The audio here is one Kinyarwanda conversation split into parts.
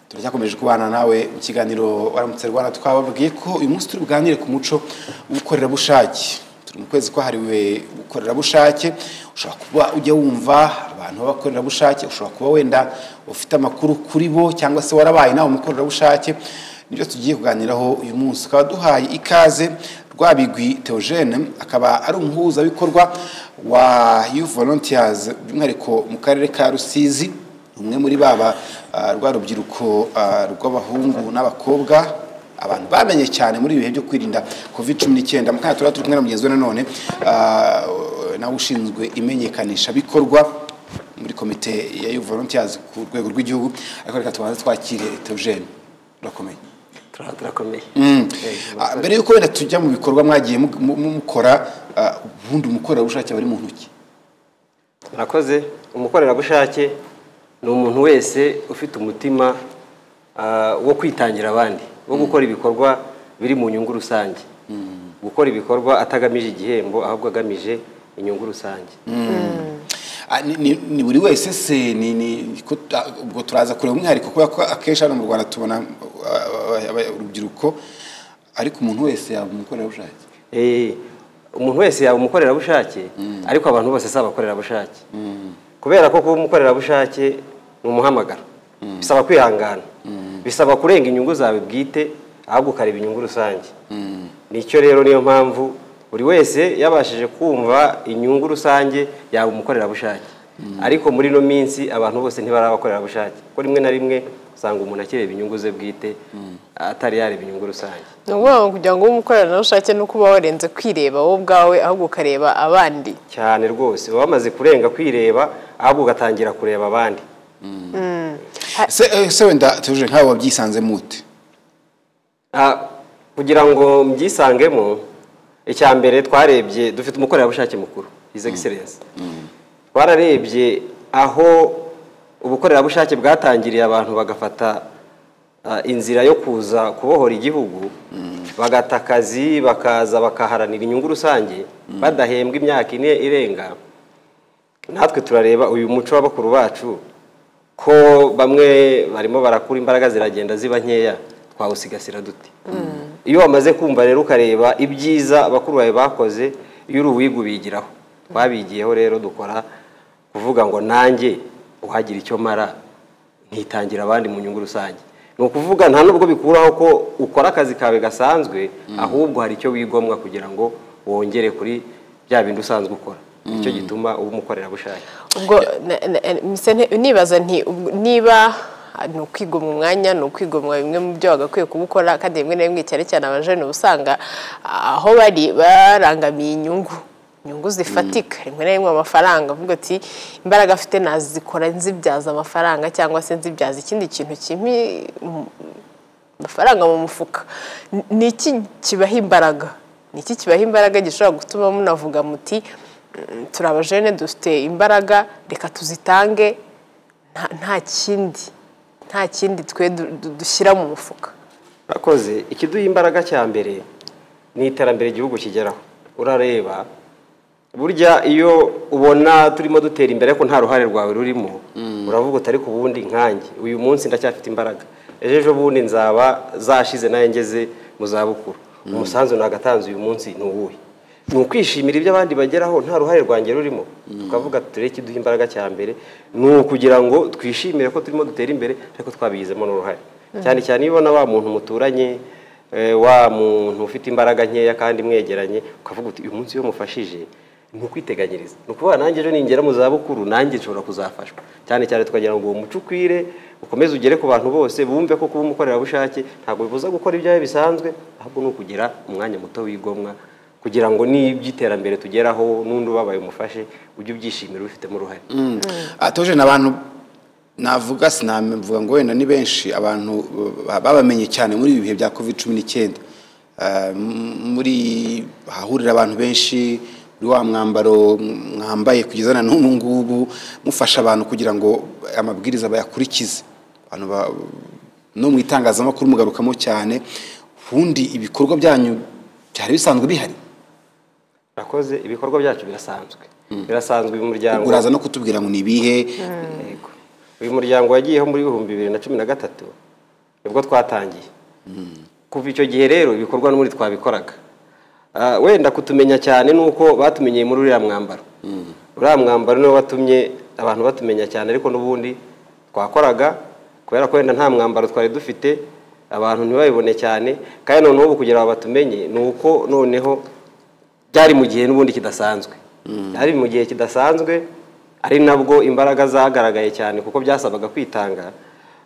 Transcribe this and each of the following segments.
turacyakomeje kubana nawe mu kiganiro waramutse rwanda twababwiye ko uyu munsi turi buganire ku muco w'ubukorerabushake turi mu kwezi kwahariwe ubukorerabushake ushobora kuba ujya wumva abantu b'abakorerabushake ushobora kuba wenda ufite amakuru kuri bo cyangwa se warabaye nawe umukorerabushake nibyo tugiye kuganiraho uyu munsi ukaba duhaye ikaze rwabigwi Theogene akaba ari umuhuzabikorwa wa yufu volontiyazi by'umwihariko mu karere ka rusizi umwe muri baba rwa rubyiruko rw'abahungu n'abakobwa abantu bamenye cyane muri ibi bihe byo kwirinda covid cumi n'icyenda mu kanya turaba turi kumwe na mugenzi we nanone nawe ushinzwe imenyekanisha bikorwa muri komite ya yufu volontiyazi ku rwego rw'igihugu ariko reka tubanze twakire Theogene urakomeye turakomeye mbere y'uko wenda tujya mu bikorwa mwagiye mukora ubundi umukorerabushake bari mu ntoki murakoze umukorerabushake ni umuntu wese ufite umutima wo kwitangira abandi wo gukora ibikorwa biri mu nyungu rusange gukora ibikorwa atagamije igihembo ahubwo agamije inyungu rusange ni buri wese se ubwo turaza kureba umwihariko kubera ko akenshi hano mu rwanda tubona urubyiruko ariko umuntu wese yaba umukorerabushake umuntu wese yaba umukorerabushake ariko abantu bose si abakorerabushake kubera ko kuba umukorerabushake ni umuhamagaro bisaba kwihangana bisaba kurenga inyungu zawe bwite ahubwo ukareba inyungu rusange nicyo rero niyo mpamvu buri wese yabashije kumva inyungu rusange yaba umukorerabushake ariko muri ino minsi abantu bose ntibari abakorerabushake kuko rimwe na rimwe usanga umuntu akireba inyungu ze bwite atari yareba inyungu rusange ni ukuvuga ngo kugira ngo ube umukorerabushake ni uko uba warenze kwireba wowe ubwawe ahubwo ukareba abandi cyane rwose baba bamaze kurenga kwireba ahubwo ugatangira kureba abandi se wenda tuje nk'abo babyisanze mute kugira ngo mbyisangemo icya mbere twarebye dufite umukorerabushake mukuru his excellence twararebye aho ubukorerabushake bwatangiriye abantu bagafata inzira yo kuza kubohora igihugu bagata akazi bakaza bakaharanira inyungu rusange badahembwa imyaka ine irenga natwe turareba uyu muco wa bakuru bacu ko bamwe barimo barakura imbaraga ziragenda ziba nkeya twawusigasira duti iyo wamaze kumva rero ukareba ibyiza bakuru bawe bakoze iyo uri uwiga ubigiraho twabigiyeho rero dukora kuvuga ngo nanjye uhagira icyo mara nkitangira abandi mu nyungu rusange ni ukuvuga nta nubwo bikuraho ko ukora akazi kawe gasanzwe ahubwo hari icyo wigomwa kugira ngo wongere kuri bya bindi usanzwe ukora nicyo gituma uba umukorerabushake ubwo nibaza niba ni ukwigomwa umwanya ni ukwigomwa bimwe mu byo bagakwiye kubukora kandi rimwe na rimwe cyane cyane abajene uba usanga aho bari barangamiye inyungu inyungu zifatika rimwe na rimwe amafaranga avuga ati imbaraga afite nazikora nzibyaza amafaranga cyangwa se nzibyaza ikindi kintu kimwe amafaranga mu mufuka ni iki kibaha imbaraga ni iki kibaha imbaraga gishobora gutuma munavuga muti turi abajene dufite imbaraga reka tuzitange nta kindi nta kindi twe dushyira mu mufuka urakoze ikiduha imbaraga cya mbere ni iterambere igihugu kigeraho urareba burya iyo ubona turimo dutera imbere ko nta ruhare rwawe rurimo uravuga uti ariko ubundi nkange uyu munsi ndacyafite imbaraga ejo bundi nzaba zashize nayo ngeze mu zabukuru umusanzu nagatanze uyu munsi ni uwuhe ni ukwishimira ibyo abandi bageraho nta ruhare rwanjye rurimo tukavuga turebe ikiduha imbaraga cya mbere ni ukugira ngo twishimire ko turimo dutera imbere ariko twabigizemo n'uruhare cyane cyane iyo ubona wa muntu muturanye wa muntu ufite imbaraga nkeya kandi mwegeranye ukavuga uti uyu munsi iyo mufashije ni ukwiteganyiriza ni ukuvuga nanjye ejo ningera mu zabukuru nanjye nshobora kuzafashwa cyane cyane tukagira ngo uwo muco ukwire ukomeze ugere ku bantu bose bumve ko kuba umukorerabushake ntabwo bibuza gukora ibyawe bisanzwe ahubwo ni ukugira umwanya muto wigomwa kugira ngo n'iby'iterambere tugeraho n'undi ubabaye umufashe ujye ubyishimira ubifitemo uruhare atoje ni abantu navuga sinavuga ngo wenda ni benshi abantu babamenye cyane muri ibi bihe bya covid cumi n'icyenda muri hahurira abantu benshi muri wa mwambaro mwambaye kugeza na n'ubu ngubu mufasha abantu kugira ngo amabwiriza bayakurikize no mu itangazamakuru mugarukamo cyane ubundi ibikorwa byanyu byari bisanzwe bihari urakoze ibikorwa byacu birasanzwe birasanzwe uyu muryango uraza no kutubwira ngo ni ibihe uyu muryango wagiyeho muri bihumbi bibiri na cumi na gatatu nibwo twatangiye kuva icyo gihe rero ibikorwa n'ubundi twabikoraga Ah, wenda kutumenya cyane ni uko batumenyeye muri uriya mwambaro uriya mwambaro niwo watumye abantu batumenya cyane ariko n'ubundi twakoraga kubera ko wenda nta mwambaro twari dufite abantu ntibabibone cyane kandi noneho ubu kugira ngo batumenye ni uko noneho byari mu gihe n'ubundi kidasanzwe byari mu gihe kidasanzwe ari nabwo imbaraga zagaragaye cyane kuko byasabaga kwitanga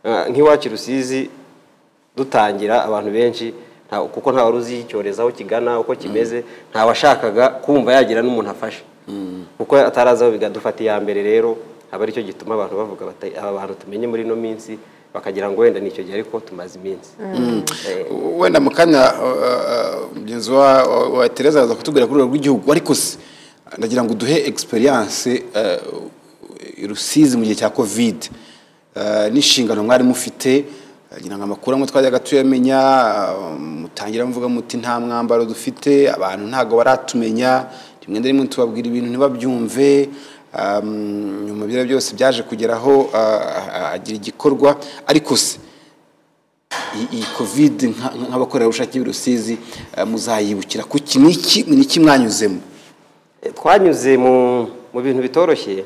Ah, nk'iwacu i rusizi dutangira abantu benshi nta- kuko nta wari uzi icyorezo aho kigana uko kimeze nta washakaga kumva yagira n'umuntu afasha kuko atarazi aho bidufata iya mbere rero aba aricyo gituma abantu bavuga bati aba bantu tumenye muri ino minsi bakagira ngo wenda ni icyo gihe ariko tumaze iminsi Eh, wenda mu kanya uh, uh, mugenzi wa wa- wa Tereza araza kutubwira kuri urwego rw'igihugu ariko se ndagira ngo duhe experience uh, rusizi mu gihe cya covid uh, n'inshingano mwari mufite ngira ngo amakuru amwe twajyaga tuyamenya uh, mutangira muvuga muti nta mwambaro dufite abantu ntabwo baratumenya rimwe na rimwe tubabwira ibintu ntibabyumve um, nyuma byari byose byaje kugeraho uh, agira igikorwa ariko se iyi iyi covid nka- nk'abakorerabushake b'i rusizi eh, muzayibukira ku iki ni iki ni iki mwanyuzemo eh, twanyuze mu mu bintu bitoroshye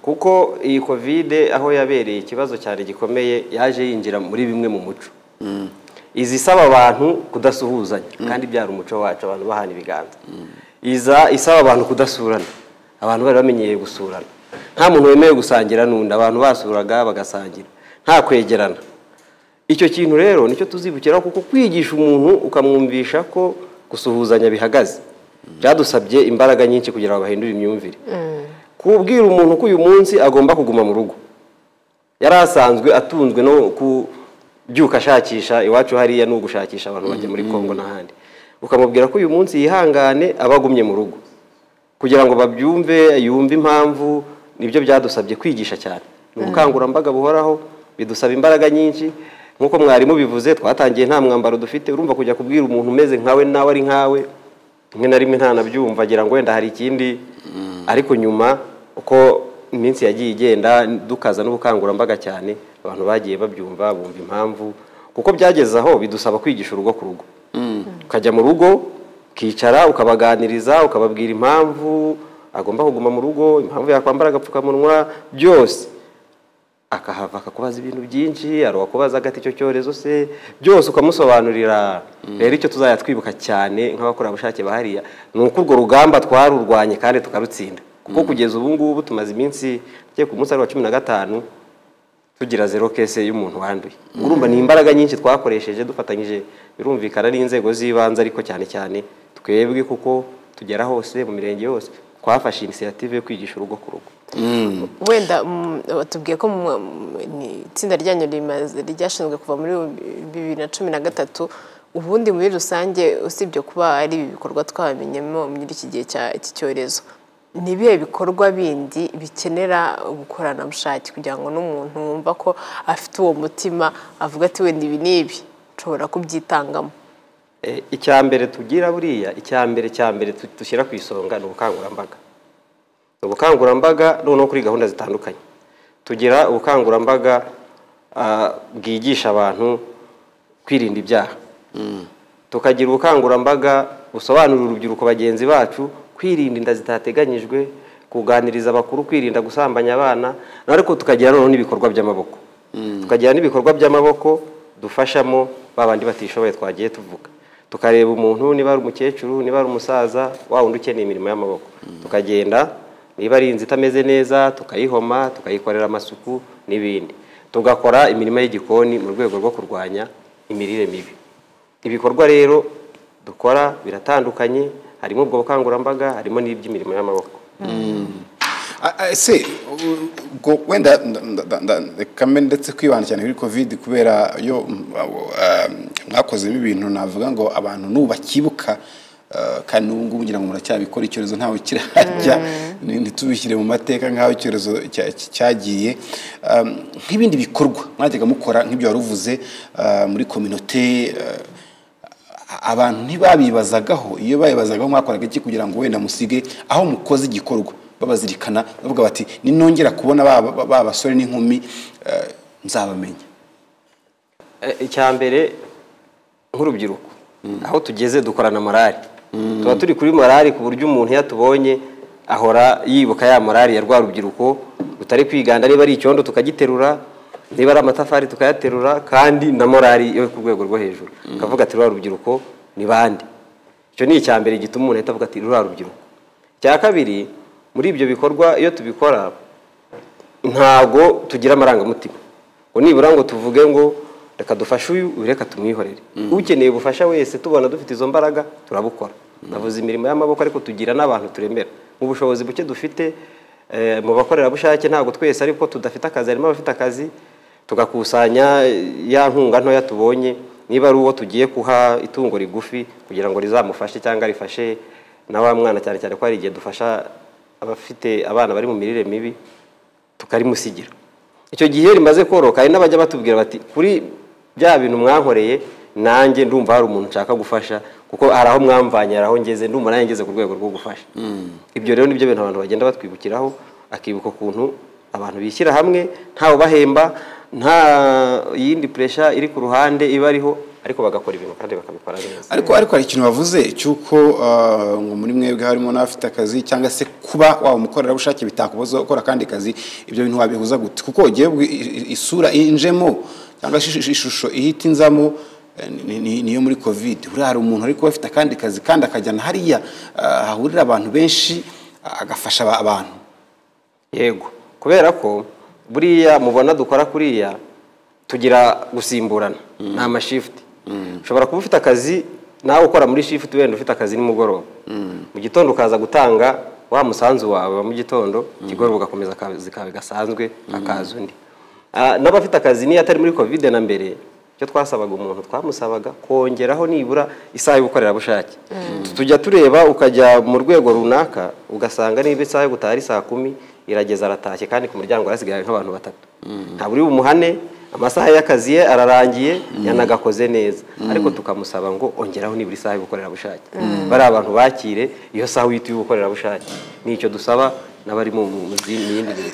kuko iyi kovide aho yabereye ikibazo cyane gikomeye yaje yinjira muri bimwe mu muco izi isaba abantu kudasuhuzanya kandi byari umuco wacu abantu bahana ibiganza iza isaba abantu kudasurana abantu bari bamenyereye gusurana nta muntu wemerewe gusangira n'undi abantu basuraga bagasangira nta kwegerana icyo kintu rero nicyo tuzibukiraho kuko kwigisha umuntu ukamwumvisha ko gusuhuzanya bihagaze byadusabye imbaraga nyinshi kugira ngo bahindure imyumvire kubwira umuntu ko uyu munsi agomba kuguma mu rugo yari asanzwe atunzwe no kubyuka ashakisha iwacu hariya ni ugushakisha abantu bajya muri congo n'ahandi ukamubwira ko uyu munsi yihangane aba agumye mu rugo kugira ngo babyumve yumve impamvu nibyo byadusabye kwigisha cyane ni ubukangurambaga buhoraho bidusaba imbaraga nyinshi nk'uko mwarimu bivuze twatangiye nta mwambaro dufite urumva kujya kubwira umuntu umeze nkawe nawe ari nkawe rimwe na rimwe ntanabyumva agira ngo wenda hari ikindi ariko nyuma uko iminsi yagiye igenda dukaza n'ubukangurambaga cyane abantu bagiye babyumva bumva impamvu kuko byageze aho bidusaba kwigisha urugo ku rugo ukajya mu rugo ukicara ukabaganiriza ukababwira impamvu agomba kuguma mu rugo impamvu yakwambara agapfukamunwa byose akahava akakubaza ibintu byinshi hari uwakubaza agati icyo cyorezo se byose ukamusobanurira rero icyo tuzajya twibuka cyane nk'abakorerabushake bahariya ni uko urwo rugamba twarurwanye kandi tukarutsinda kuko kugeza ubu ngubu tumaze iminsi tugiye ku munsi ari wa cumi na gatanu tugira zero kese y'umuntu wanduye urumva ni imbaraga nyinshi twakoresheje dufatanyije birumvikana n'inzego z'ibanze ariko cyane cyane twebwe kuko tugera hose mu mirenge yose twafashe inisiyative yo kwigisha urugo ku rugo wenda mm, batubwiye ko mu- mu- ni- itsinda ryanyu rimaze- ryashinzwe kuva muri bibiri na cumi na gatatu ubundi muri rusange usibye kuba ari ibi bikorwa twamenyemo muri iki gihe cya- cy'iki cyorezo ni ibihe bikorwa bindi bikenera ubukoranabushake kugira ngo n'umuntu wumva ko afite uwo mutima avuga ati wenda ibi n'ibi nshobora kubyitangamo Eh, icya mbere tugira buriya icya mbere cya mbere tu- dushyira ku isonga ni ubukangurambaga Ni ubukangurambaga noneho kuri gahunda zitandukanye tugira ubukangurambaga ah, bwigisha abantu kwirinda ibyaha tukagira ubukangurambaga busobanurira urubyiruko bagenzi bacu kwirinda inda zitateganyijwe kuganiriza abakuru kwirinda gusambanya abana ariko tukagira noneho n'ibikorwa by'amaboko tukagira n'ibikorwa by'amaboko dufashamo ba bandi batishoboye twagiye tuvuga tukareba umuntu niba ari umukecuru niba ari umusaza wa wundi ukeneye imirimo y'amaboko tukagenda niba ari inzu itameze neza tukayihoma tukayikorera amasuku n'ibindi tugakora imirimo y'igikoni mu rwego rwo kurwanya imirire mibi ibikorwa rero dukora biratandukanye harimo ubwo bukangurambaga harimo n'iby'imirimo y'amaboko Ah, ah, ese u- ubwo wenda nda- nda- nda- nda- reka mbe ndetse kwibanda cyane kuri covid kubera yo mm, awo, ah, mwakozemo ibintu navuga ngo abantu n'ubu bakibuka ah, kandi n'ubu ngubu ngira ngo muracyabikora icyorezo ntawe kirajya ni- ntitubishyire mu mateka nk'aho icyorezo cya- cya- cyagiye Ah, nk'ibindi bikorwa mwajyaga mukora nk'ibyo wari uvuze ah, muri kominote ah, abantu ntibabibazagaho iyo babibazagaho mwakoraga iki kugira ngo wenda musige aho mukoze igikorwa babazirikana bavuga bati ninongera kubona ba ba- ba basore n'inkumi eh, nzabamenya icya mbere nk'urubyiruko aho tugeze dukorana morali tuba turi kuri morali ku buryo umuntu iyo atubonye ahora yibuka ya morali ya rwa rubyiruko rutari kwiganda niba ari icyondo tukagiterura niba ari amatafari tukayaterura kandi na morali yo ku rwego rwo hejuru tukavuga ati ruriya rubyiruko ni bande icyo ni icya mbere gituma umuntu ahita avuga ati ruriya rubyiruko icya kabiri muri ibyo bikorwa iyo tubikora ntabwo tugira amarangamutima ngo nibura ngo tuvuge ngo reka dufashe uyu uyu reka tumwihorere ukeneye ubufasha wese tubona dufite izo mbaraga turabukora navuze imirimo y'amaboko ariko tugira n'abantu turemera mu bushobozi buke dufite eh, mu bakorerabushake ntabwo twese ariko tudafite akazi harimo abafite akazi tugakusanya ya nkunga ntoya tubonye niba ari uwo tugiye kuha itungo rigufi kugira ngo rizamufashe cyangwa rifashe na wa mwana cyane cyane ko hari igihe dufasha abafite abana bari mu mirire mibi tukarimusigira icyo gihe rimaze koroka hari n'abajya batubwira bati kuri bya bintu mwankoreye nanjye ndumva hari umuntu nshaka gufasha kuko hari aho mwamvanye hari aho ngeze ndumva nanjye ngeze ku rwego rwo gufasha ibyo rero nibyo bintu abantu bagenda batwibukiraho akibuka ukuntu abantu bishyira hamwe ntawe bahemba nta yindi puresha iri ku ruhande iba ariho ariko bagakora ibintu kandi bakabikora neza ariko ariko hari ikintu bavuze cy'uko ah, ngo muri mwebwe harimo n'abafite akazi cyangwa se kuba waba umukorerabushake bitakubuza gukora akandi kazi ibyo bintu wabihuza gute kuko ugiye isura injemo cyangwa se ish- ishusho ihita inzamo eh, ni- ni- niyo muri covid buriya hari umuntu ariko afite akandi kazi kandi akajyana hariya ah, hahurira abantu benshi ah, agafasha aba- abantu yego kubera ko buriya mubona dukora kuriya tugira gusimburana ni amashifuti ushobora kuba ufite akazi nawe ukora muri shifuti wenda ufite akazi nimugoroba mu gitondo ukaza gutanga wa musanzu wawe wa mu gitondo ikigoroba ugakomeza akazi kawe gasanzwe hakaza undi Ah, n'abafite akazi niyo atari muri kovide na mbere icyo twasabaga umuntu twamusabaga kongeraho nibura isaha y'ubukorerabushake tujya tureba ukajya mu rwego runaka ugasanga niba isaha yo gutaha ari saa kumi irageza aratashye kandi ku muryango harasigaye nk'abantu batatu ntabwo uri bumuhane amasaha y'akazi ye ararangiye yanagakoze neza ariko tukamusaba ngo ongeraho nibura isaha y'ubukorerabushake bariya abantu bakire iyo saha uhita y'ubukorerabushake ni icyo dusaba n'abari mu mu- mu zindi- mu yindi mirimo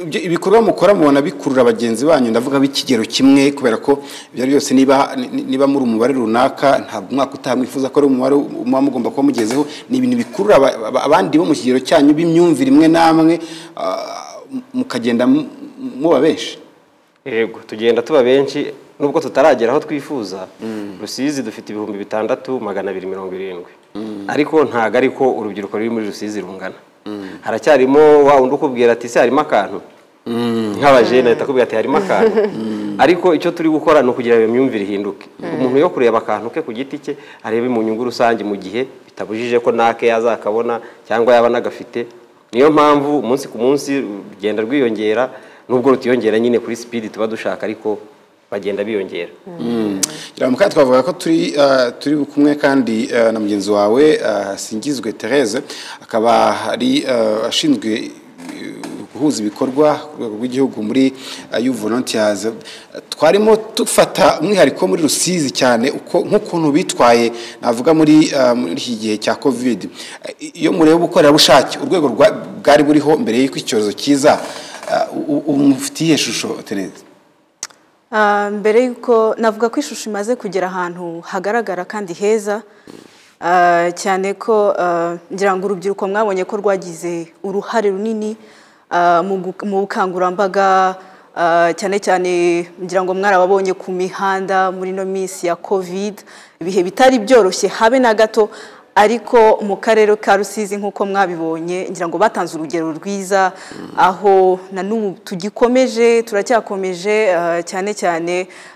Ibyo- ibikorwa mukora mubona bikurura bagenzi banyu ndavuga b'ikigero kimwe kubera ko ibyo ari byose niba ni- niba muri umubare runaka ntabwo umwaka utaha mwifuza ko ari umubare muba mugomba kuba mugezeho ni ibintu bikurura aba- aba- abandi bo mu kigero cyanyu b'imyumvire imwe n'amwe ah, mukagenda mu- muba benshi yego tugenda tuba benshi nubwo tutaragera aho twifuza rusizi dufite ibihumbi bitandatu magana abiri mirongo irindwi ariko ntago ariko urubyiruko ruri muri rusizi rungana haracyarimo wa wundi ukubwira ati ese harimo akantu nk'abajene ahita akubwira ati harimo akantu ariko icyo turi gukora ni ukugira iyo myumvire ihinduke umuntu yo kureba akantu ke ku giti cye arebe mu nyungu rusange mu gihe bitabujije ko nake yazakabona cyangwa yaba anagafite niyo mpamvu umunsi ku munsi rugenda rwiyongera nubwo rutiyongera nyine kuri sipidi tuba dushaka ariko bagenda biyongera mu kandi twavuga ko turi ah, turi kumwe kandi ah, na mugenzi wawe ah, singizwe therese akaba ari ah, ashinzwe eh, guhuza ibikorwa ku rwego rw'igihugu muri you volunteers twarimo dufata umwihariko muri rusizi cyane uko nk'ukuntu bitwaye navuga muri ah, muri iki gihe cya covid Eh, iyo mureba ubukorerabushake urwego rwa- bwari buriho mbere y'uko icyorezo kiza ah, u- ubu mufite iyihe shusho therese Ah, mbere y'uko navuga ko ishusho imaze kugera ahantu hagaragara kandi heza ah, cyane ko ah, ngira ngo urubyiruko mwabonye ko rwagize uruhare runini ah, mu gu- mu bukangurambaga ah, cyane cyane ngira ngo mwarababonye ku mihanda muri ino minsi ya covid ibihe bitari byoroshye habe na gato ariko mu karere ka rusizi nk'uko mwabibonye ngira ngo batanze urugero rwiza aho na n'ubu tugikomeje turacyakomeje eh, cyane cyane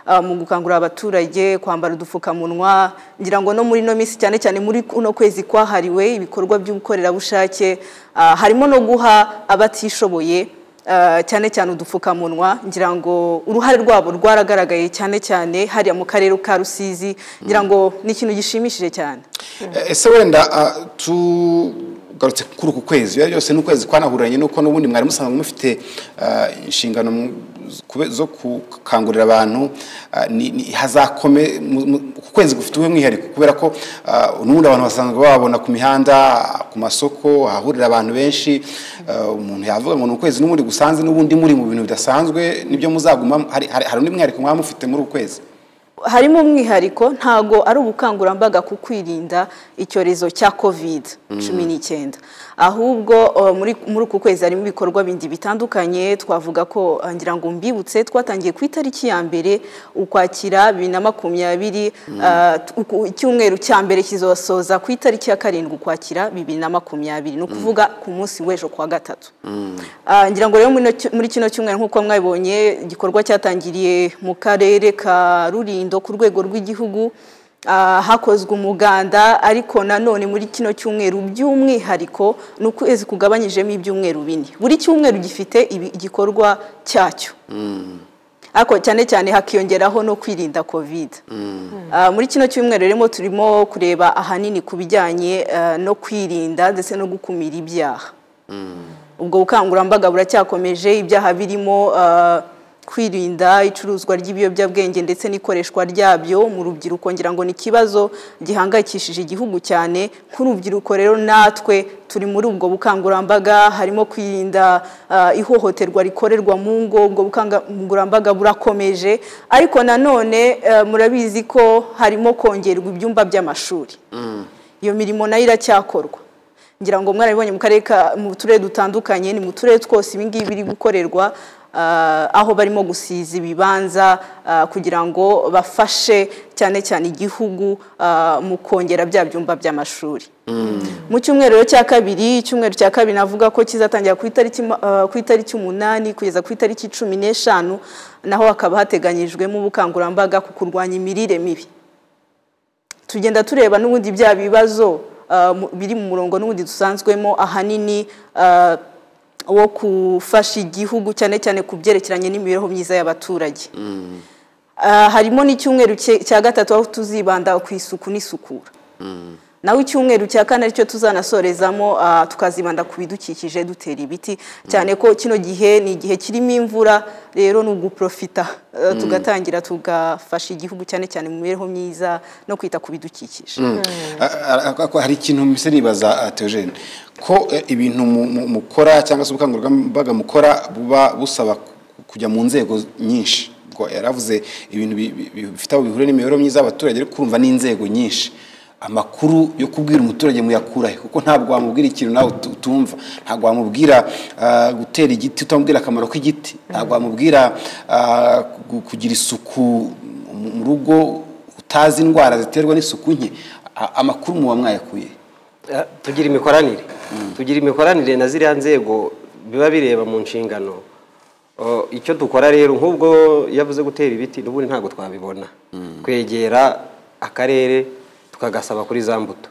eh, mu gukangurira abaturage kwambara udupfukamunwa ngira ngo no muri ino minsi cyane cyane muri kuno kwezi kwahariwe ibikorwa by'ubukorerabushake eh, harimo no guha abatishoboye Uh, cyane cyane udupfukamunwa ngira ngo uruhare rwabo rwaragaragaye cyane cyane hariya mu karere ka rusizi ngira ngo ni ikintu gishimishije cyane ese wenda ah, tugarutse kuri uku kwezi ibyo byose ni ukwezi kwanahuranye nuko n'ubundi mwari musanzwe mufite ah, inshingano mu- zo kube- zo gukangurira abantu ah, ni- ni- hazakome mu- mu- uku kwezi gufite umwihariko kubera ko ah, n'ubundi abantu basanzwe bababona ku mihanda ku masoko ahahurira abantu benshi ah, umuntu yavuga ngo ni ukwezi n'ubundi gusanze n'ubundi muri mu bintu bidasanzwe nibyo muzaguma hari hari- hari undi mwihariko mwaba mufite muri uku kwezi harimo umwihariko ntago ari ubukangurambaga ku kwirinda icyorezo cya kovide cumi n'icyenda ahubwo eh, muri muri uku kwezi harimo ibikorwa bindi bitandukanye twavuga ko eh, ngira ngo mbibutse twatangiye ku itariki ya mbere ukwakira bibiri na makumyabiri eh, t- uku- icyumweru cya mbere kizosoza ku itariki ya karindwi ukwakira bibiri na makumyabiri ni ukuvuga ku munsi w'ejo kuwa gatatu Ah, ngira ngo rero muri ino- muri kino cyumweru nk'uko mwabibonye igikorwa cyatangiriye mu karere ka rurindo ku rwego rw'igihugu Ah, hakozwe umuganda ariko nanone muri kino cyumweru by'umwihariko ni ukwezi kugabanyijemo ibyumweru bine buri cyumweru gifite ibi- igikorwa cyacyo ariko cyane cyane hakiyongeraho no kwirinda kovide Ah, muri kino cyumweru rero turimo kureba ahanini ku bijyanye eh, no kwirinda ndetse no gukumira ibyaha ubwo bukangurambaga buracyakomeje ibyaha birimo eh, kwirinda icuruzwa ry'ibiyobyabwenge ndetse n'ikoreshwa ryabyo mu rubyiruko ngira ngo ni ikibazo gihangayikishije igihugu cyane nk'urubyiruko rero natwe turi muri ubwo bukangurambaga harimo kwirinda eh, ihohoterwa rikorerwa mu ngo ubwo bukangurambaga burakomeje ariko nanone eh, murabizi ko harimo kongerwa ibyumba by'amashuri iyo mirimo nayo iracyakorwa ngira ngo mwarabibonye mu karere ka mu turere dutandukanye ni mu turere twose ibingibi biri gukorerwa ah, aho barimo gusiza ibibanza ah, kugira ngo bafashe cyane cyane igihugu ah, mu kongera bya byumba by'amashuri mu cyumweru rero cya kabiri icyumweru cya kabiri navuga ko kizatangira ku itariki ma- ah, ku itariki umunani kugeza ku itariki cumi n'eshanu naho hakaba hateganyijwemo ubukangurambaga ku kurwanya imirire mibi tugenda tureba n'ubundi bya bibazo ah, mu- biri mu murongo n'ubundi dusanzwemo ahanini ah, wo gufasha igihugu cyane cyane ku byerekeranye n'imibereho myiza y'abaturage Ah, harimo n'icyumweru cye- cya gatatu aho tuzibanda ku isuku n'isukura naho icyumweru cya kane aricyo tuzanasorezamo ah, tukazibanda ku bidukikije dutera ibiti cyane ko kino gihe ni igihe kirimo imvura rero ni uguprofita ah, tugatangira tugafasha igihugu cyane cyane mu mibereho myiza no kwita ku bidukikije Ah, ah, ah, hari ikintu mbese nibaza ah, Theogene ko eh, ibintu mu- mu- mukora cyangwa se ubukangurambaga mukora buba busaba ku- kujya mu nzego nyinshi ubwo yaravuze ibintu bi- bi- bi- bifite aho bihure n'imibereho myiza y'abaturage ariko urumva n'inzego nyinshi amakuru yo kubwira umuturage muyakura he kuko ntabwo wamubwira ikintu nawe utu- utumva ntabwo wamubwira ah, gutera igiti utamubwira akamaro k'igiti ntabwo wamubwira ah, ku- kugira isuku mu mu rugo utazi indwara ziterwa n'isuku nke a- amakuru muba mwayakuye Eh, tugira imikoranire tugira imikoranire na ziriya nzego biba bireba mu nshingano O, icyo dukora rero nk'ubwo yavuze gutera ibiti n'ubundi ntabwo twabibona kwegera akarere tukagasaba kuri za mbuto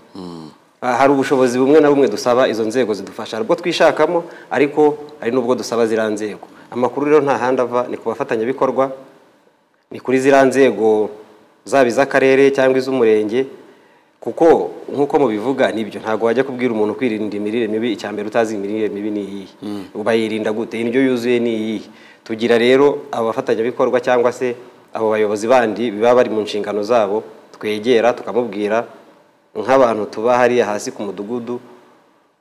Ah, hari ubushobozi bumwe na bumwe dusaba izo nzego zidufasha hari ubwo twishakamo ariko hari n'ubwo dusaba ziriya nzego amakuru rero nta handi ava ni ku bafatanyabikorwa ni kuri ziriya nzego zaba iz'akarere cyangwa iz'umurenge kuko nk'uko mubivuga nibyo ntabwo wajya kubwira umuntu kwirinda imirire mibi icya mbere utazi imirire mibi ni iyihe bayirinda gute indyo yuzuye ni iyihe tugira rero abafatanyabikorwa cyangwa se abo bayobozi bandi baba bari mu nshingano zabo twegera tukamubwira nk'abantu tuba hariya hasi ku mudugudu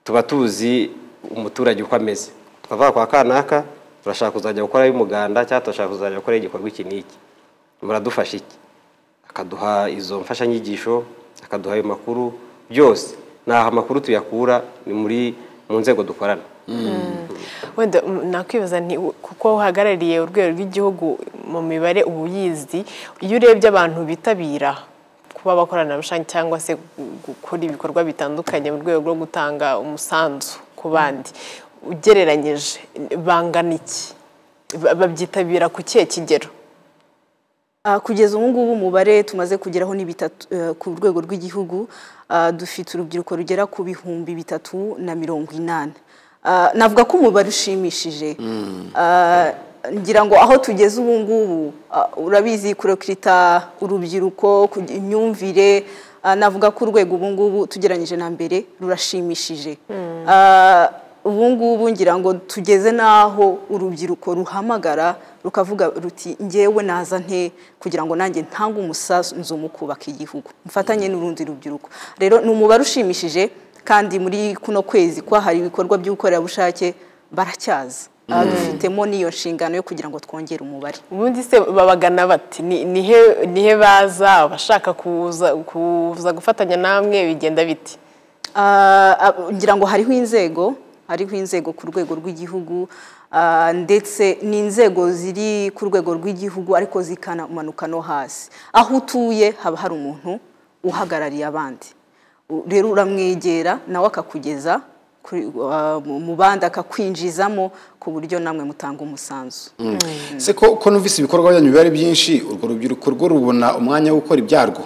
tuba tuzi umuturage uko ameze tukavuga kwa kanaka turashaka kuzajya gukora umuganda cyangwa turashaka kuzajya gukora igikorwa iki n'iki muradufasha iki akaduha izo mfashanyigisho akaduha ayo makuru byose naho amakuru tuyakura ni muri mu nzego dukorana wenda mm, nakwibaza nti u- kuko uhagarariye urwego rw'igihugu mu mibare uba uyizi iyo urebye abantu bitabira kuba abakoranabushake cyangwa se gu- gukora ibikorwa bitandukanye mu rwego rwo gutanga umusanzu ku bandi ugereranyije bangana iki Ba- babyitabira ku kihe kigero Ah, kugeza ubu ngubu umubare tumaze kugeraho ni bitatu eh, ku rwego rw'igihugu ah, dufite urubyiruko rugera ku bihumbi bitatu na mirongo inani Ah, navuga ko umubare ushimishije Ah, ngira ngo aho tugeze ubu ngubu ah, urabizi kurekurita urubyiruko kugi- imyumvire ah, navuga ko urwego ubu ngubu tugeranyije na mbere rurashimishije Ah, ubu ngubu ngira ngo tugeze n'aho urubyiruko ruhamagara rukavuga ruti ngewe naza nte kugira ngo nanjye ntange umusanzu mu kubaka igihugu mfatanye n'urundi rubyiruko rero ni umubare ushimishije kandi muri kuno kwezi kwahariwe ibikorwa by'ubukorerabushake baracyaza Aha dufitemo n'iyo nshingano yo kugira ngo twongere umubare ubundi se babagana bati ni ni he- ni he baza abashaka kuza kuza gufatanya namwe bigenda biti Ah, ah, ngira ngo hariho inzego hariho inzego ku rwego rw'igihugu ah, ndetse n'inzego ziri ku rwego rw'igihugu ariko zikamanuka no hasi aho utuye haba hari umuntu uhagarariye abandi U- rero uramwegera nawe akakugeza kuri- ah, mu- mu bandi akakwinjizamo ku buryo namwe mutanga umusanzu se ko ko numvise ibikorwa byanyu biba ari byinshi urwo rubyiruko rwo rubona umwanya wo gukora ibyarwo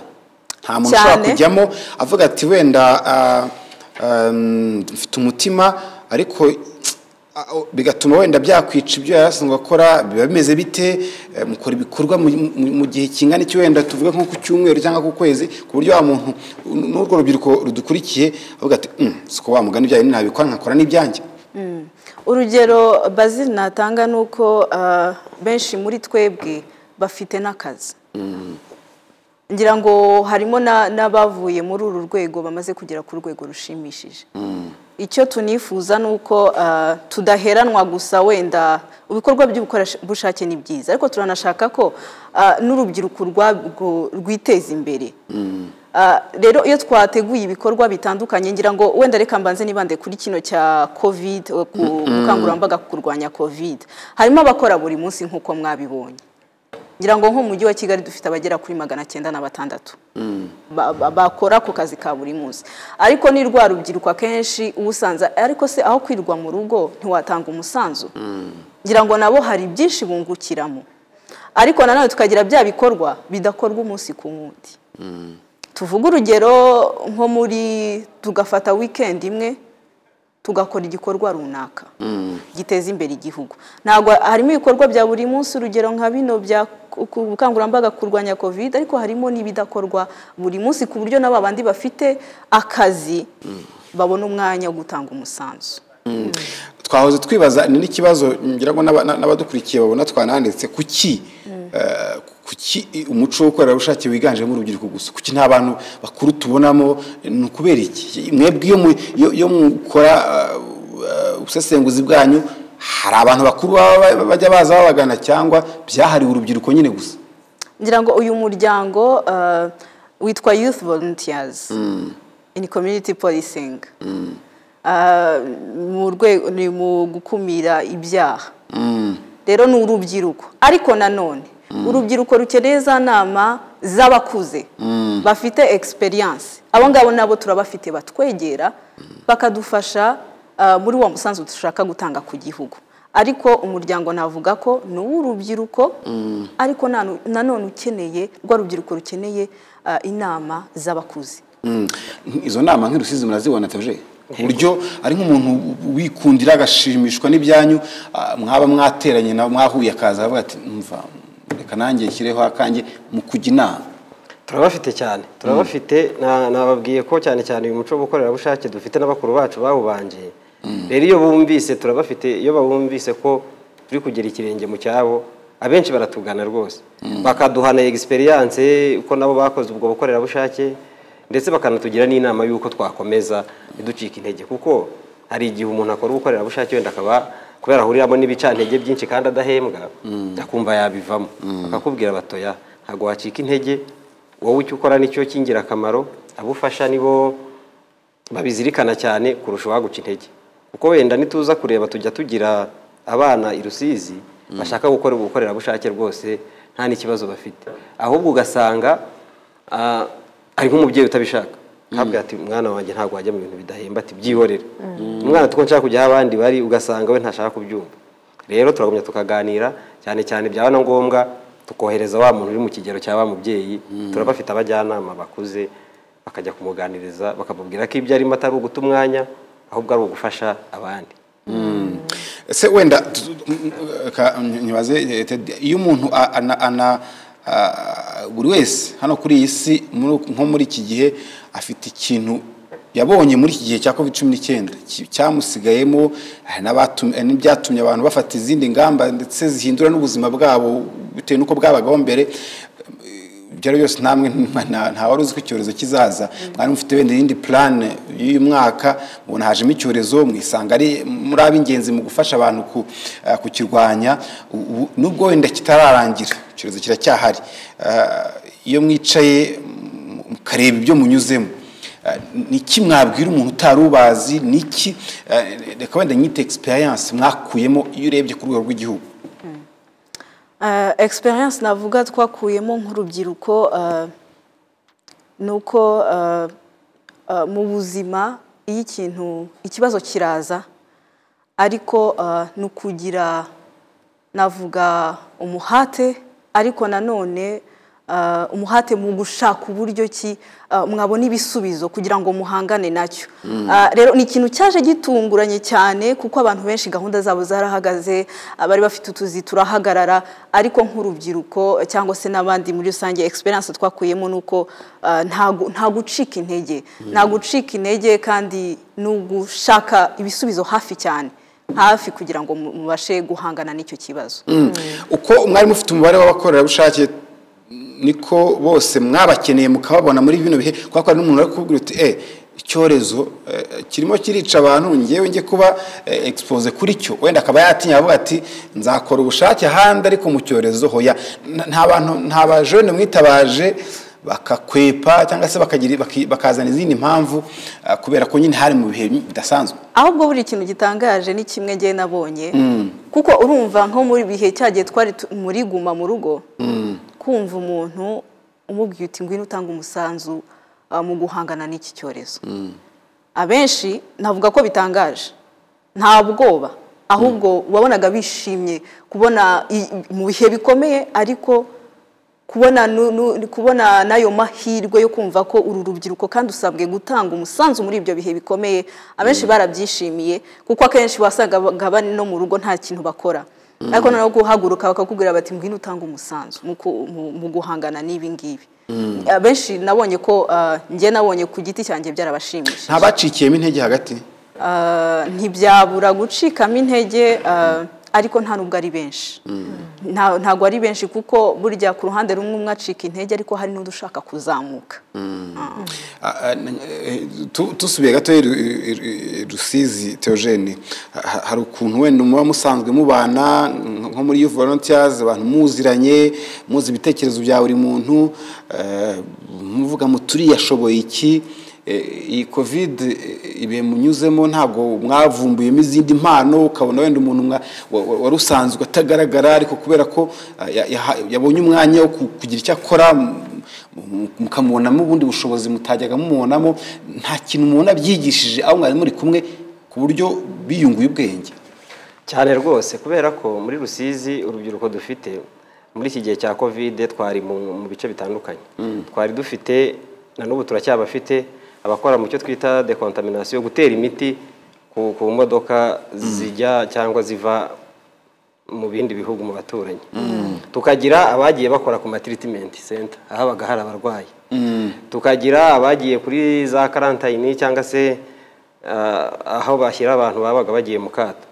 nta muntu Cyane. ushobora kujyamo avuga ati wenda ah, um, mfite umutima ariko ah, oh, bigatuma wenda byakwica ibyo yari asanzwe akora biba bimeze bite Eh, mukora ibikorwa mu- mu- mu gihe kingana iki wenda tuvuge nko ku cyumweru cyangwa ku kwezi ku buryo wa muntu n- n'urwo rubyiruko rudukurikiye avuga ati "Mm, si ko wamugana ibyanyu nabikora nkakora n'ibyanjye urugero bazil natanga ni uko ah, benshi muri twebwe bafite n'akazi ngira ngo harimo na- n'abavuye muri uru rwego bamaze kugera ku rwego rushimishije icyo tunifuza ni uko ah, tudaheranwa gusa wenda ibikorwa by'ubukorerabushake ni byiza ariko turanashaka ko ah, n'urubyiruko urwabwo rwiteza imbere Ah, rero iyo twateguye ibikorwa bitandukanye ngira ngo wenda reka mbanze nibande kuri kino cya covid eh, ku bukangurambaga ku kurwanya covid harimo abakora buri munsi nk'uko mwabibonye ngira ngo nk'umujyi wa kigali dufite abagera kuri magana cyenda na batandatu Ba- ba- bakora ako kazi ka buri munsi ariko ni rwa rubyiruko akenshi uba usanze ariko se aho kwirwa mu rugo ntiwatanga umusanzu ngira ngo nabo hari byinshi bungukiramo ariko nanone tukagira bya bikorwa bidakorwa umunsi ku wundi tuvuge urugero nko muri tugafata weekend imwe tugakora igikorwa runaka giteza imbere igihugu ntabwo harimo ibikorwa bya buri munsi urugero nka bino bya ku- ku bukangurambaga kurwanya covid ariko harimo n'ibidakorwa buri munsi ku buryo n'aba bandi bafite akazi babona umwanya wo gutanga umusanzu twahoze twibaza ni n'ikibazo ngira ngo n'aba- na- n'abadukurikiye babona twananditse kuki eh, kuki umuco w'ubukorerabushake wiganjemo urubyiruko gusa kuki nta bantu bakuru tubonamo ni ukubera iki mwebwe iyo mu- iyo- iyo mukora eh, eh, ubusesenguzi bwanyu hari abantu bakuru baba ba- bajya baza babagana cyangwa byahariwe urubyiruko nyine gusa ngira ngo uyu muryango uh, witwa youth volunteers in community policing Uh, mu rwego ni mu gukumira ibyaha rero ni urubyiruko ariko nanone urubyiruko rukeneye za nama z'abakuze bafite egisperiyanse abo ngabo nabo turabafite batwegera bakadufasha ah, muri wa musanzu dushaka gutanga ku gihugu ariko umuryango navuga ko ni uw'urubyiruko ariko nanu- nanone ukeneye rwa rubyiruko rukeneye ah, inama z'abakuze Mm. izo nama nk'irusizi murazibona teje ku buryo ari nk'umuntu wikundira agashimishwa n'ibyanyu ah, mwaba mwateranye nawe mwahuye akaza avuga ati mva reka nanjye nshyireho akanjye mu kujya inama turabafite cyane turabafite na- nababwiye ko cyane cyane uyu muco w'ubukorerabushake dufite n'abakuru bacu bawubangiye rero iyo bumvise turabafite iyo babumvise ko turi kugera ikirenge mu cyabo abenshi baratugana rwose bakaduhana egisperiyanse ko nabo bakoze ubwo bukorerabushake ndetse bakanatugira n'inama y'uko twakomeza ntiducike intege kuko hari igihe umuntu akora ubukorerabushake wenda akaba kubera ahuriramo n'ibicantege byinshi kandi adahembwa akumva yabivamo bakakubwira batoya ntabwo wacika intege wowe icyo ukora nicyo cy'ingirakamaro abo ufasha nibo babizirikana cyane kurusha uwaguca intege kuko wenda nituza kureba tujya tugira abana i Rusizi bashaka gukora ubukorerabushake rwose nta n'ikibazo bafite ahubwo ugasanga ah, ari nk'umubyeyi utabishaka ntabwo ati umwana wanjye ntabwo wajya mu bintu bidahemba ati byihorere umwana tuko nshaka kujya aho abandi bari ugasanga we ntashaka kubyumva rero turagumya tukaganira cyane cyane byaba na ngombwa tukohereza wa muntu uri mu kigero cya wa mubyeyi turabafite abajyanama bakuze bakajya kumuganiriza bakamubwira ko ibyo arimo atari uguta umwanya ahubwo ari ugufasha abandi ese wenda tu- tu- m- m- ka- nyibaze eh, Ted, iyo umuntu a- ana- ana ah, buri wese hano kuri iyi si muri- nko muri iki gihe afite ikintu yabonye muri iki gihe cya covid cumi n'icyenda ki- cyamusigayemo hari n'abatum- hari n'ibyatumye abantu bafata izindi ngamba ndetse zihindura n'ubuzima bwabo bitewe n'uko bwabagaho mbere byari byose namwe nta- nta wari uzi ko icyorezo kizaza mwari mufite wenda iyindi purane y'uyu mwaka mubona hajemo icyorezo mwisanga ari muri ab'ingenzi mu gufasha abantu ku- eh, kukirwanya ubu- ubu- nubwo wenda kitararangira icyorezo kiracyahari Ah, iyo mwicaye mu- mukareba ibyo munyuzemo niki mwabwira umuntu utari ubazi niki reka wenda nyite egisperiyanse mwakuyemo iyo urebye ku rwego rw'igihugu Uh, experience navuga twakuyemo nk'urubyiruko uh, ni uko uh, uh, mu buzima iyo ikintu ikibazo kiraza ariko uh, ni ukugira navuga umuhate ariko nanone uh, umuhate mu gushaka uburyo ki uh, mwabona ibisubizo kugira ngo muhangane nacyo Uh, rero ni ikintu cyaje gitunguranye cyane kuko abantu benshi gahunda zabo zarahagaze abari bafite utuzi turahagarara ariko nk'urubyiruko cyangwa se n'abandi muri rusange experience twakuyemo ni uko uh, nta gu- nta gucika intege nta gucika intege kandi ni ugushaka ibisubizo hafi cyane hafi kugira ngo mu- mubashe guhangana n'icyo kibazo uko mwari mufite umubare w'abakorerabushake niko bose mwabakeneye mukababona muri bino bihe kubera ko hari n'umuntu uri kukubwira uti eh icyorezo eh, kirimo kirica abantu ngewe njye kuba eh, expose kuri cyo wenda akaba yatinya avuga ati nzakora ubushake ahandi ariko mu cyorezo hoya N- nta bantu nta bajene mwitabaje bakakwepa cyangwa se bakagira baki- bakazana izindi mpamvu ah, kubera ko nyine hari mu bihe bidasanzwe ahubwo buri kintu gitangaje ni kimwe ngewe nabonye kuko urumva nko muri bihe cyagiye twari tu- muri guma mu rugo kumva umuntu umubwiye uti ngwino utanga umusanzu ah, mu guhangana n'iki cyorezo abenshi navuga ko bitangaje nta bwoba ahubwo wabonaga bishimye kubona i- mu bihe bikomeye ariko kubona nu- nu- kubona n'ayo mahirwe yo kumva ko uru rubyiruko kandi usabwe gutanga umusanzu muri ibyo bihe bikomeye abenshi barabyishimiye kuko akenshi wasanga bagaba no mu rugo nta kintu bakora ariko noneho guhaguruka bakakubwira bati ngwino utange umusanzu mu ku- mu- mu guhangana n'ibi ngibi abenshi nabonye ko ah, njye nabonye ku giti cyanjye byarabashimishije ntabacikiyemo intege hagati Ah, ntibyabura gucikamo intege ah, ariko nta nubwo ari benshi Nta- ntabwo ari benshi kuko burya ku ruhande rumwe umwe acika intege ariko hari n'udushaka kuzamuka Ah, ah, eh, tu- tusubiye gato i- i- i- i- rusizi teogene ha- hari ukuntu wenda muba musanzwe mubana nko muri youth volunteers abantu muziranye muzi ibitekerezo bya buri muntu eh, muvuga muturi yashoboye iki Eh, iyi covid eh, ibihe munyuzemo ntabwo mwavumbuyemo izindi mpano ukabona wenda umuntu mwa- wa- wa- wari usanzwe atagaragara ariko kubera ko ah, ya- yaha- yabonye umwanya wo ku- kugira icyo akora m- mu- mukamubonamo ubundi bushobozi mutajyaga mumubonamo nta kintu umuntu abyigishije aho mwari muri kumwe ku buryo biyunguye ubwenge cyane rwose kubera ko muri rusizi urubyiruko dufite muri iki gihe cya kovide twari mu mu bice bitandukanye twari dufite na n'ubu turacyabafite abakora mu cyo twita dekontaminasiyo gutera imiti ku ku modoka zijya cyangwa ziva mu bindi bihugu mu baturanyi tukagira abagiye bakora ku matiritimenti senta ahabaga hari abarwayi tukagira abagiye kuri za karantayini cyangwa se ah, aho bashyira abantu babaga bagiye mu kato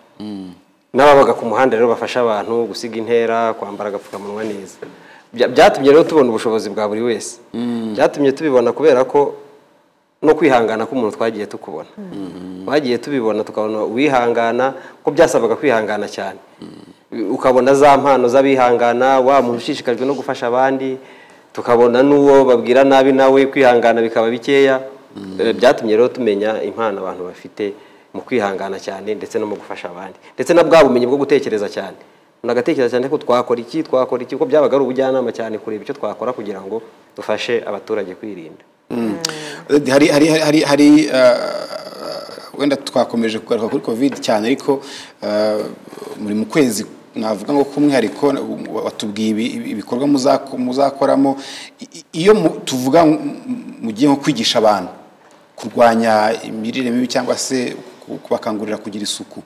n'ababaga ku muhanda rero bafasha abantu gusiga intera kwambara agapfukamunwa neza Bya- byatumye rero tubona ubushobozi bwa buri wese byatumye tubibona kubera ko no kwihangana k'umuntu twagiye tukubona twagiye tubibona tukabona uwihangana ko byasabaga kwihangana cyane ukabona za mpano z'abihangana wa muntu ushishikajwe no gufasha abandi tukabona n'uwo babwira nabi nawe kwihangana bikaba bikeya Eh, byatumye rero tumenya impano abantu bafite mu kwihangana cyane ndetse no mu gufasha abandi ndetse na bwa bumenyi bwo gutekereza cyane umuntu agatekereza cyane ko twakora iki twakora iki ko byabaga ari ubujyanama cyane kureba icyo twakora kugira ngo dufashe abaturage kwirinda hari hari hari- hari hari ah, wenda twakomeje kugaruka kuri covid cyane ariko ah, muri mu kwezi navuga ngo k'umwihariko watubwiye ibi- ibi- ibikorwa muzako- muzakoramo I- i- iyo mu- tuvuga mu- mu gihe nko kwigisha abantu kurwanya imirire mibi cyangwa se kubakangurira kugira isuku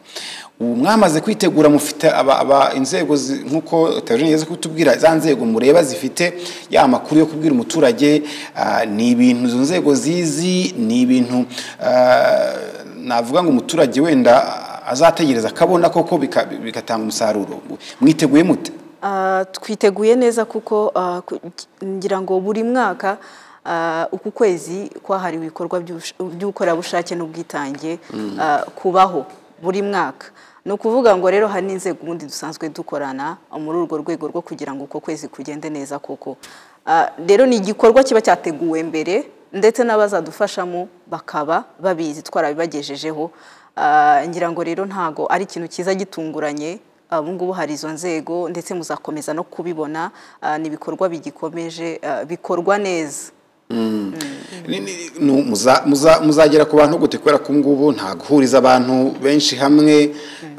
ubu mwamaze kwitegura mufite aba- aba- inzego zi- nk'uko tewajeni yaza kutubwira za nzego mureba zifite ya makuru yo kubwira umuturage ah, ni ibintu izo nzego zizi ni ibintu ah, navuga ngo umuturage wenda azategereza akabona koko bika- bigatanga umusaruro mwiteguye mute Ah, twiteguye neza kuko ah, ku- ngira ngo buri mwaka ah, uku kwezi kwahariwe ibikorwa by'ubush- by'ubukorerabushake n'ubwitange ah, kubaho buri mwaka ni ukuvuga ngo rero hari n'inzego ubundi dusanzwe dukorana muri urwo rwego rwo kugira ngo uko kwezi kugende neza koko Ah, rero ni igikorwa kiba cyateguwe mbere ndetse n'abazadufashamo bakaba babizi twarabibagejejeho Ah, ngira ngo rero ntago ari ikintu cyiza gitunguranye ubu ngubu hari izo nzego ndetse muzakomeza no kubibona ah, ni ibikorwa bigikomeje ah, bikorwa neza Ni- ni- nu- muza- muza- muzagera ku bantu gute kubera ko ngubu nta guhuriza abantu benshi hamwe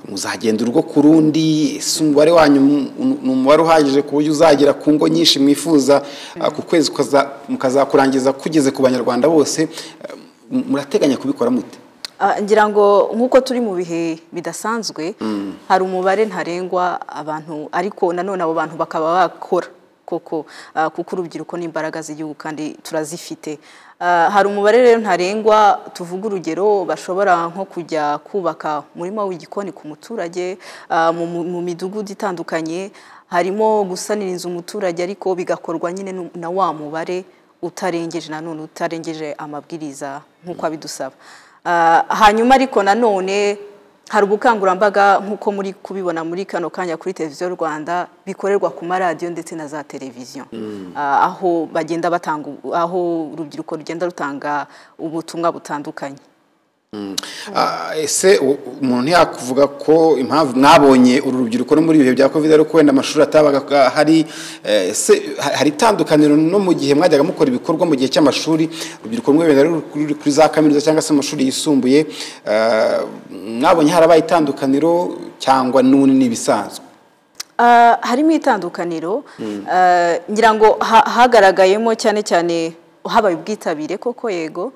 muzagenda urugo ku rundi ese umubare wanyu mu- nu- ni umubare uhagije ku buryo uzagera ku ngo nyinshi mwifuza ah, ku kwezi kuza- mukazakurangiza kugeze ku banyarwanda bose Ah, m- murateganya kubikora mute Ah, ngira ngo nk'uko turi mu bihe bidasanzwe hari umubare ntarengwa abantu ariko nanone abo bantu bakaba bakora koko ah, kuko urubyiruko ni imbaraga z'igihugu kandi turazifite Ah, hari umubare rero ntarengwa tuvuga urugero bashobora nko kujya kubaka umurima w'igikoni ku muturage ah, mu- mu- mu midugudu itandukanye harimo gusaniriza umuturage ariko bigakorwa nyine nu- na wa mubare utarengeje nanone utarengeje amabwiriza nk'uko abidusaba Ah, hanyuma ariko nanone hari ubukangurambaga nk'uko muri kubibona muri kano kanya kuri televiziyo rwanda bikorerwa ku maradiyo ndetse na za televiziyo Ah, aho bagenda batanga ubu- aho urubyiruko rugenda rutanga ubutumwa butandukanye Ah, ese u- umuntu ntiyakuvuga ko impamvu mwabonye uru rubyiruko no muri ibihe bya covid ariko wenda amashuri atabaga hari eh, ese ha- hari itandukaniro no mu gihe mwajyaga mukora ibikorwa mu gihe cy'amashuri urubyiruko rumwe wenda ruri kuri- kuri za kaminuza cyangwa se mu mashuri yisumbuye eh, mwabonye harabaye itandukaniro cyangwa n'ubu ni ibisanzwe Ah, harimo itandukaniro Ah, ngira ngo ha- hagaragayemo cyane cyane habaye ubwitabire koko yego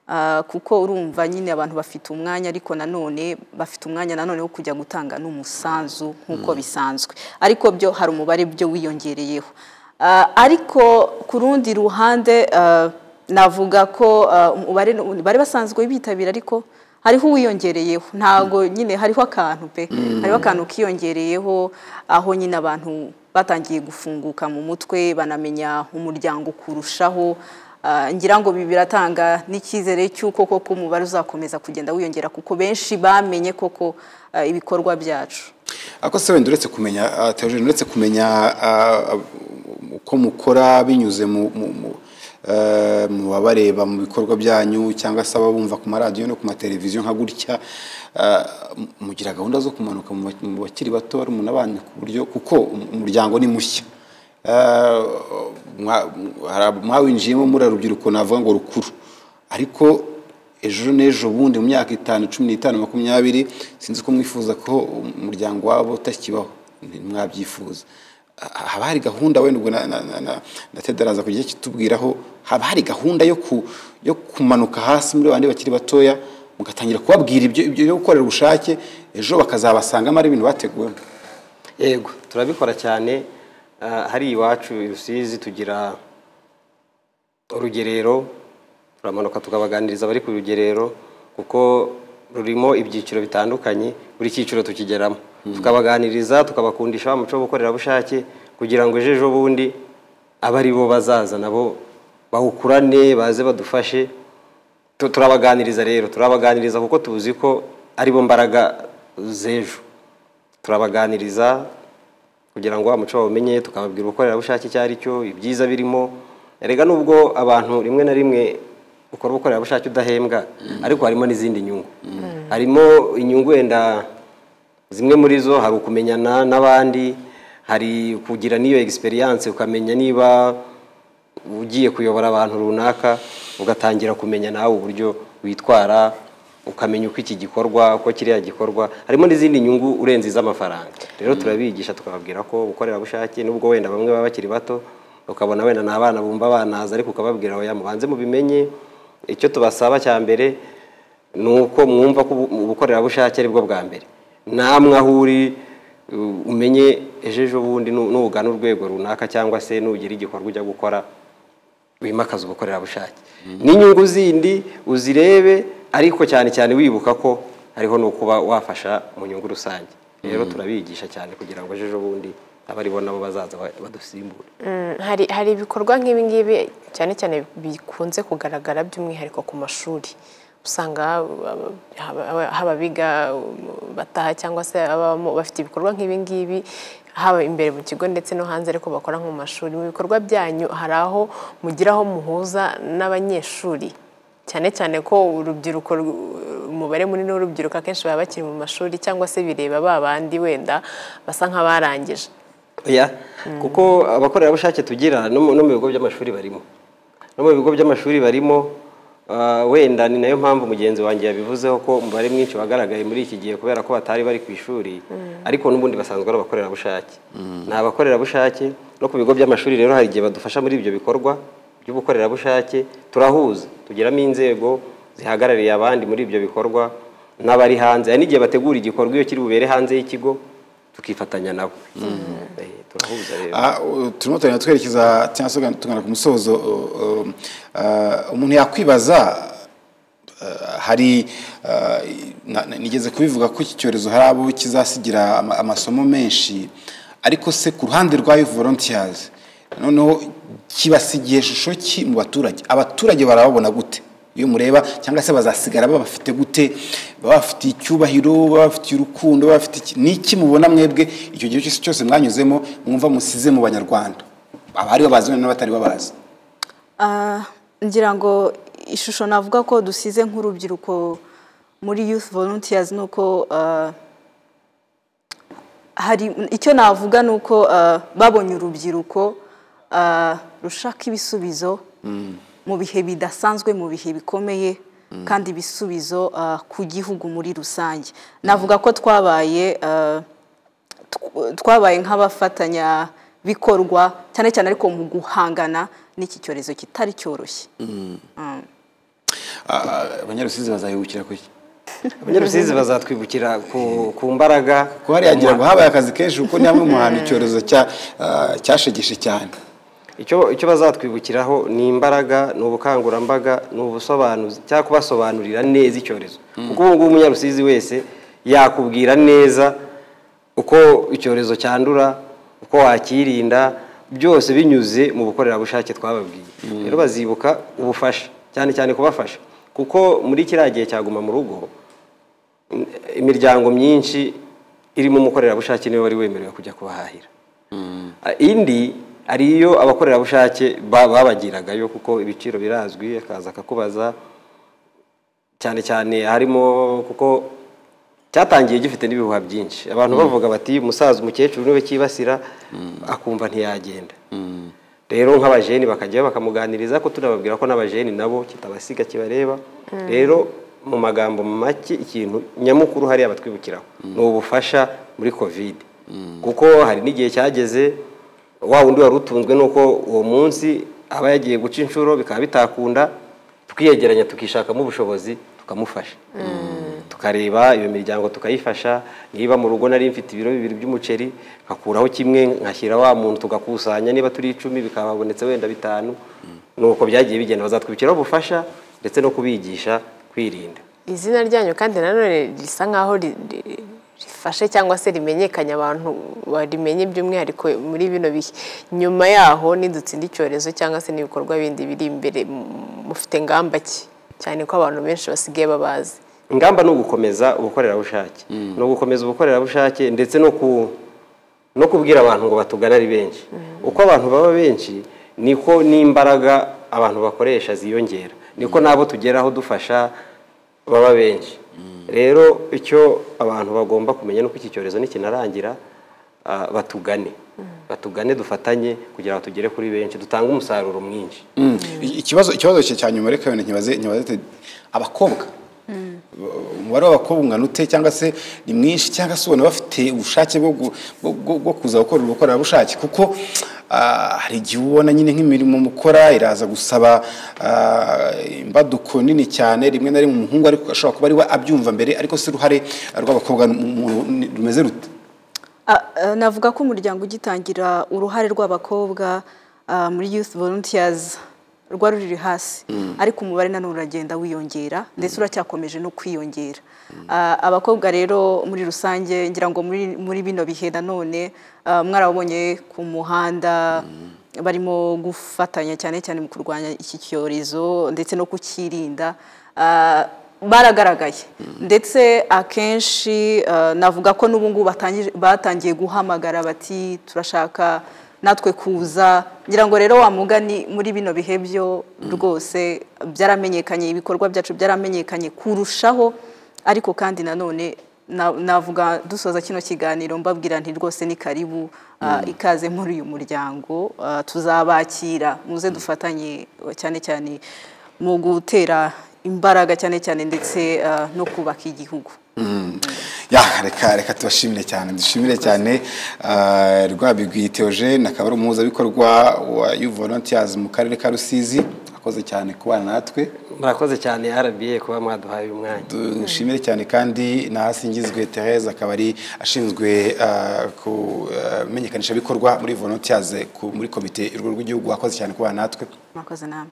Ah, kuko urumva nyine abantu bafite umwanya ariko nanone bafite umwanya nanone wo kujya gutanga n'umusanzu nk'uko bisanzwe ariko byo hari umubare byo wiyongereyeho Ah, ariko ku rundi ruhande ah, navuga ko ah, umubare bari basanzwe bitabira ariko hariho uwiyongereyeho ntabwo nyine hariho akantu pe hariho akantu kiyongereyeho aho nyine abantu batangiye gufunguka mu mutwe banamenya umuryango kurushaho Ah, ngira ngo ibi biratanga n'icyizere cy'uko koko umubare uzakomeza kugenda wiyongera kuko benshi bamenye koko ah, ibikorwa byacu ako se wenda uretse kumenya ah, Theogene, uretse kumenya ah, ah, uko mukora binyuze mu mu- mu- eh, mu babareba mu bikorwa byanyu cyangwa se ababumva ku maradiyo no ku mateleviziyo nka gutya ah, m- mugira gahunda zo kumanuka mu ba- mu bakiri bato barumuna banyu ku buryo kuko um- umuryango ni mushya Eh, mwa- hari- mwawinjiyemo muri rubyiruko navuga ngo rukuru ariko ejo n'ejo bundi mu myaka itanu cumi n'itanu makumyabiri sinzi ko mwifuza ko umuryango wabo utakibaho ntimwabyifuza Ah, haba hari gahunda wenda ubwo na- na- na- na- na ted araza kugira icyo atubwiraho haba hari gahunda yo ku- yo kumanuka hasi muri bandi bakiri batoya mugatangira kubabwira ibyo ibyo byo gukorera ubushake ejo bakazabasangamo ari ibintu bateguwemo yego turabikora cyane Ah, hari iwacu i rusizi tugira urugerero turamanuka tukabaganiriza abari ku rugerero kuko rurimo ibyiciro bitandukanye buri cyiciro tukigeramo tukabaganiriza tukabakundisha wa muco w'ubukorerabushake kugira ngo ejo ejo bundi abe ari bo bazaza nabo bawukurane baze badufashe Tu- turabaganiriza rero turabaganiriza kuko tuzi ko ari bo mbaraga z'ejo turabaganiriza kugira ngo wa muco bawumenye tukababwira ubukorerabushake icyo ari cyo ibyiza birimo erega nubwo abantu rimwe na rimwe ukora ubukorerabushake udahembwa ariko harimo n'izindi nyungu harimo inyungu wenda zimwe muri zo hari ukumenyana n'abandi hari kugira n'iyo egisperiyanse ukamenya niba ugiye kuyobora abantu runaka ugatangira kumenya nawe uburyo witwara ukamenya uko iki gikorwa uko kiriya gikorwa harimo n'izindi nyungu urenze iz'amafaranga rero turabigisha tukababwira ko ubukorerabushake nubwo wenda bamwe baba bakiri bato ukabona wenda ni abana bumva banaza ariko ukababwira oya mubanze mubimenye icyo tubasaba cya mbere ni uko mwumva ko ubu- ubukorerabushake ari bwo bwa mbere namwe aho uri uh, umenye ejo ejo bundi nu- nugana urwego runaka cyangwa se nugira igikorwa ujya gukora wimakaza ubukorerabushake n'inyungu zindi uzirebe ariko cyane cyane wibuka ko hariho no kuba wafasha mu nyungu rusange rero turabigisha cyane kugira ngo ejo ejo bundi abaribo nabo bazaza ba- badusimbure Mm, hari hari ibikorwa nk'ibi ngibi cyane cyane bikunze kugaragara by'umwihariko ku mashuri usanga aba- haba- haba abiga um, bataha cyangwa se ababamo bafite ibikorwa nk'ibi ngibi haba imbere mu kigo ndetse no hanze ariko bakora nko mu mashuri mu bikorwa byanyu hari aho mugira aho muhuza n'abanyeshuri cyane cyane ko urubyiruko ru- umubare munini w'urubyiruko akenshi baba bakiri mu mashuri cyangwa se bireba ba bandi wenda basa nk'abarangije ya kuko abakorerabushake tugira no mu no mu bigo by'amashuri barimo no mu bigo by'amashuri barimo ah, wenda ni nayo mpamvu mugenzi wanjye yabivuzeho ko umubare mwinshi wagaragaye muri iki gihe kubera ko batari bari ku ishuri ariko n'ubundi basanzwe ari abakorerabushake ni abakorerabushake no ku bigo by'amashuri rero hari igihe badufasha muri ibyo bikorwa by'ubukorerabushake turahuza tugiramo inzego zihagarariye abandi muri ibyo bikorwa n'abari hanze hari n'igihe bategura igikorwa iyo kiri bubere hanze y'ikigo tukifatanya nabo Eh, turahuza rero Ah, u- turimo turagenda twerekeza cyangwa se tugana ku musozo uh, uh, uh, umuntu yakwibaza uh, hari uh, na- na- nigeze kubivuga ko iki cyorezo hari abo kizasigira ama- amasomo menshi ariko se ku ruhande rwa Youth volunteers noneho kibasigiye ishusho ki mu baturage abaturage barababona gute iyo mureba cyangwa se bazasigara babafite gute babafitiye icyubahiro babafitiye urukundo babafite iki n'iki mubona mwebwe icyo gihe cyose cyose mwanyuzemo mwumva musize mu banyarwanda abari babazi n'abatari babazi Ah, ngira ngo ishusho navuga ko dusize nk'urubyiruko muri youth volunteers ni uko ah, hari icyo navuga ni uko ah, babonye urubyiruko ah, rushaka ibisubizo mu bihe bidasanzwe mu bihe bikomeye kandi ibisubizo ah, ku gihugu muri rusange navuga ko twabaye ah, tw- twabaye nk'abafatanya bikorwa cyane cyane ariko mu guhangana n'iki cyorezo kitari cyoroshye Ah, abanyarusizi bazayibukira ku iki abanyarusizi bazatwibukira ku, ku mbaraga kuko hariya ngira ngo habaye akazi kenshi kuko ni hamwe mu hantu icyorezo cya- ah, cyashegeshe cyane icyo icyo bazatwibukiraho ni imbaraga ni ubukangurambaga ni ubusobanuzi cyangwa kubasobanurira neza icyorezo kuko ubu ngubu umunyarusizi wese yakubwira neza uko icyorezo cyandura uko wakirinda byose binyuze mu bukorerabushake twababwiye rero bazibuka ubufasha cyane cyane kubafasha kuko muri kiriya gihe cyaguma mu rugo imiryango myinshi irimo umukorerabushake niwe wari wemerewe kujya kubahahira Ah, indi hari iyo abakorerabushake ba- babagiragayo kuko ibiciro birazwi akaza akakubaza cyane cyane harimo kuko cyatangiye gifite n'ibihuha byinshi abantu bavuga bati umusaza umukecuru niwe cyibasira akumva ntiyagenda rero nk'abajeni bakajyayo bakamuganiriza ko tunababwira ko n'abajeni nabo kitabasiga kibareba rero mu magambo make ikintu nyamukuru hariya batwibukiraho ni ubufasha muri kovide kuko hari n'igihe cyageze wa wundi wari utunzwe n'uko uwo munsi aba yagiye guca inshuro bikaba bitakunda tukiyegeranya tukishakamo ubushobozi tukamufasha tukareba iyo miryango tukayifasha niba mu rugo nari mfite ibiro bibiri by'umuceri nkakuraho kimwe nkashyira wa muntu tugakusanya niba turi icumi bikaba habonetse wenda bitanu nuko byagiye bigenda bazatwibukiraho ubufasha ndetse no kubigisha kwirinda izina ryanyu kandi nanone risa nk'aho ri- ri- rifashe cyangwa se rimenyekanye abantu barimenye by'umwihariko muri bino bihe nyuma yaho nidutsinda icyorezo cyangwa se n'ibikorwa bindi biri imbere mu- mufite ngamba ki cyane ko abantu benshi basigaye babazi ingamba ni ugukomeza ubukorerabushake ni ugukomeza ubukorerabushake ndetse no ku no kubwira abantu ngo batugane ari benshi uko abantu baba benshi niko n'imbaraga abantu bakoresha ziyongera niko n'abo tugeraho dufasha baba benshi rero icyo abantu bagomba kumenya ni uko iki cyorezo nikinarangira ah, batugane batugane dufatanye kugira ngo tugere kuri benshi dutange umusaruro mwinshi Mm. I- ikibazo ikibazo cya- cya nyuma reka wenda nkibaze nkibaze te- abakobwa umubare w'abakobwa ungana ute cyangwa se ni mwinshi cyangwa se ubona bafite ubushake bwo gu- bwo- bwo- bwo kuza gukora ubukorerabushake kuko ah, hari igihe ubona nyine nk'imirimo mukora iraza gusaba ah, imbaduko nini cyane rimwe na rimwe umuhungu ariko ashobora kuba ari we abyumva mbere ariko si uruhare rw'abakobwa mu- mu- ni- rumeze rute Ah, ah, navuga ko umuryango ugitangira uruhare rw'abakobwa ah, muri youth volunteers rwa ruri hasi ariko umubare nanone uragenda wiyongera ndetse uracyakomeje no kwiyongera Ah, abakobwa rero muri rusange ngira ngo muri muri bino bihe nanone ah, mwarabonye ku muhanda barimo gufatanya cyane cyane mu kurwanya iki cyorezo ndetse no kukirinda Ah, baragaragaye ndetse akenshi eh, navuga ko n'ubu ngubu batangije- batangiye guhamagara bati turashaka natwe kuza ngira ngo rero wa mugani muri bino bihe byo rwose byaramenyekanye ibikorwa byacu byaramenyekanye kurushaho ariko kandi nanone na- navuga dusoza kino kiganiro mbabwira nti rwose ni karibu ah, ikaze muri uyu muryango ah, tuzabakira muze dufatanye cyane cyane mu gutera imbaraga cyane cyane ndetse ah, no kubaka igihugu ya reka reka tubashimire cyane dushimire cyane ah, Rwabigwi Theogene akaba ari umuhuzabikorwa wa Youth Volunteers mu karere ka Rusizi akoze cyane kubana natwe murakoze cyane rba kuba mwaduhaye uyu mwanya dushimire cyane kandi na Hasingizwe Therese akaba ari ashinzwe ah, kumenyekanisha bikorwa muri Volunteers ku- muri komite y'urwego rw'igihugu akoze cyane kubana natwe mwakoze namwe